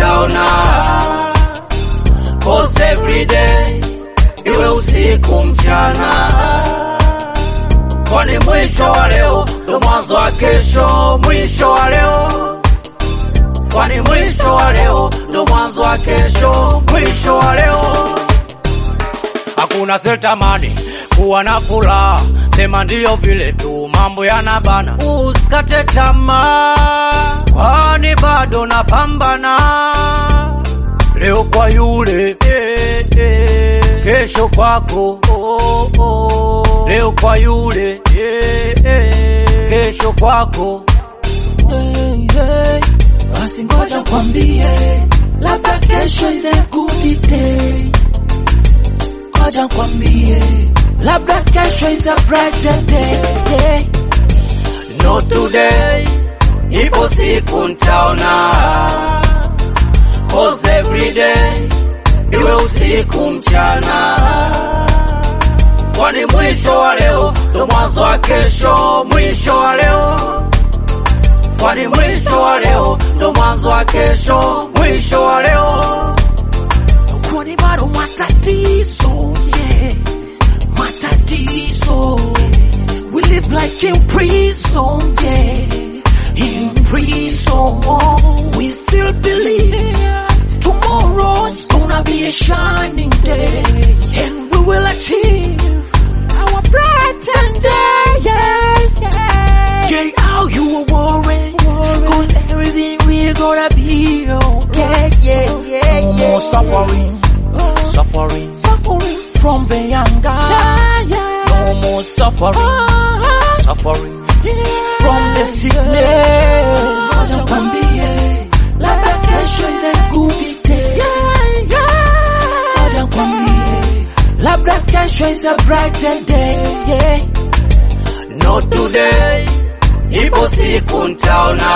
ntaona, cause every day iwe usiku mchana, kwani mwisho wa leo ndo mwanzo wa kesho. Mwisho wa leo, kwani mwisho wa leo ndo mwanzo wa kesho. Mwisho wa leo hakuna setamani kuwa na furaha, sema ndiyo vile tu mambo yanabana. Usikate tamaa, kwani bado napambana. Leo kwa yule eh, eh, kesho kwako oh, oh. Leo kwa yule eh, eh, kesho kwako Hey, hey. Basi ngoja kwambie, labda kesho is a good day. Ngoja kwambie, labda kesho is a brighter day. Yeah. not today, ipo siku ntaona, cause every day iwe usiku mchana, kwani mwisho wa leo ndo mwanzo wa kesho. Mwisho wa leo, kwani mwisho wa leo ndo mwanzo wa kesho. Mwisho wa leo Kwani bado matatizo, yeah. Matatizo. We live like in prison, yeah. In prison, we still believe tomorrow's gonna be a shining day, and we will achieve our brighter day, yeah, yeah. Yeah, how you were worried, cause everything we're gonna be okay, yeah, yeah, no more suffering, suffering, suffering from the younger. no more suffering, suffering. from the sickness. Ngoja kwambie, labda kesho is a good day. Ngoja kwambie, labda kesho is a brighter day. Yeah. Not today, ipo siku ntaona,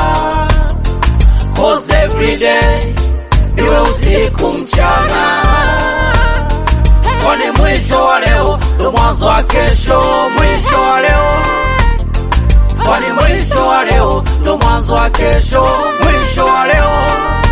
cause every day iwe usiku mchana, kwani mwisho wa leo ndo mwanzo wa kesho. Mwisho wa leo, kwani mwisho wa leo ndo mwanzo wa kesho. Mwisho wa leo